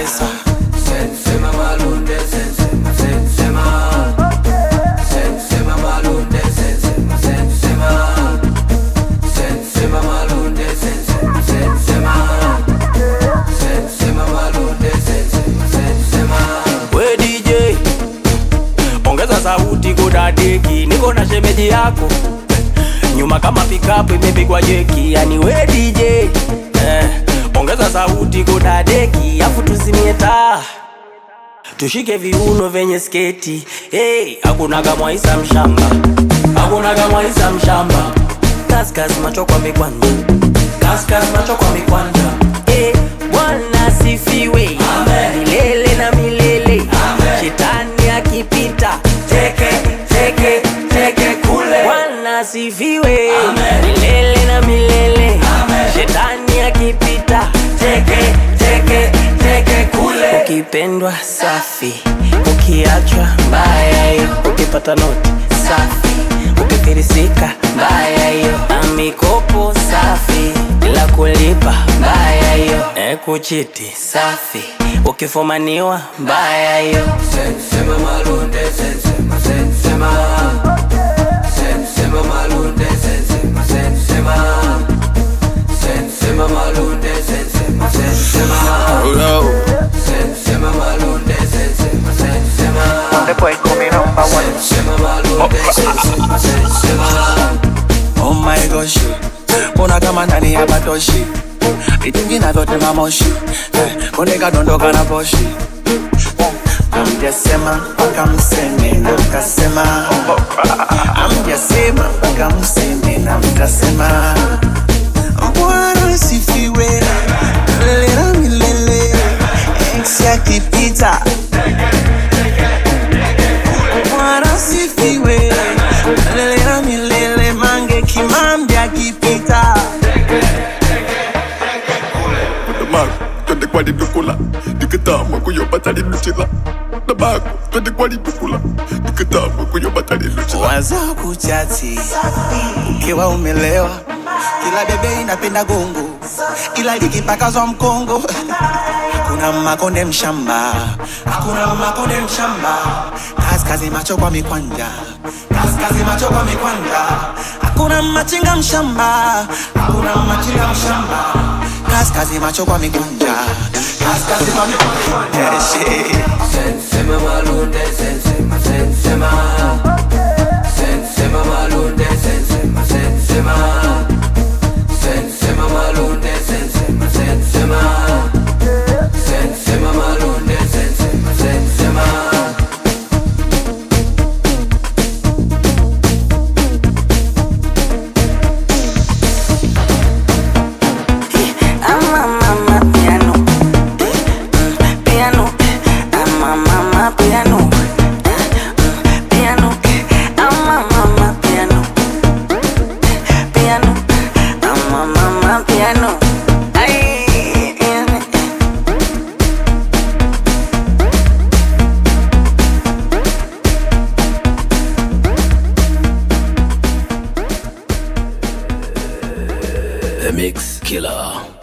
pesa Sensema malunde sensema sensema Sensema malunde sensema sensema Sensema malunde sensema sensema Sensema malunde sensema sensema we DJ ongeza sauti kudadeki niko na shemeji yako nyuma kama pikapu imepigwa jeki yani we DJ eh, ongeza sauti kudadeki afu tuzimie taa tushike viuno vyenye sketi hey, hakunaga mwaisa mshamba hakunaga mwaisa mshamba kaskas macho kwa mikwanja kaskas macho kwa mikwanja hey, bwana sifiwe milele na milele shetani akipita teke teke teke kule bwana sifiwe milele na milele shetani akipita teke teke teke kule ukipendwa safi ukiachwa mbaya hiyo ukipata noti safi ukifirisika mbaya hiyo na mikopo safi bila kulipa mbaya hiyo e kuchiti safi ukifumaniwa mbaya hiyo Sensema malunde sensema sensema Sensema malunde sensema sensema Sensema malunde sensema sensema Sensema malunde sensema sensema The boy coming number one. Sensema malunde sensema sensema Oh my gosh, mbona kama ndani ya batoshi vitungi navyo tema moshi Eh, konde kadondoka na poshi amjasema mpaka mseme na mkasema amjasema mpaka mseme na mkasema bwana sifiwe milele na milele ex akipita bwana sifiwe milele na milele mange kimambi akipita Damako, twende kwa lidukula Dikitama kuyopata liluchila Damako, twende kwa lidukula Dikitama kuyopata liluchila waza kuchati ukiwa umelewa kila bebe inapenda gongo ila likipakazwa mkongo hakuna makonde mshamba hakuna makonde mshamba kaskazi macho kwa mikwanja kaskazi macho kwa mikwanja hakuna machinga mshamba hakuna machinga mshamba kaskazi macho kwa mikwanja kaskazi kwa mikwanja yeah, shit. Sensema malunde sensema sensema Sensema malunde sensema sensema Sensema malunde sensema sensema Sensema malunde sensema sensema Ama mama piano Mm, piano Ama mama piano Mm, piano Ama mama piano Piano Ama mama piano Ay, piano. The Mix Killer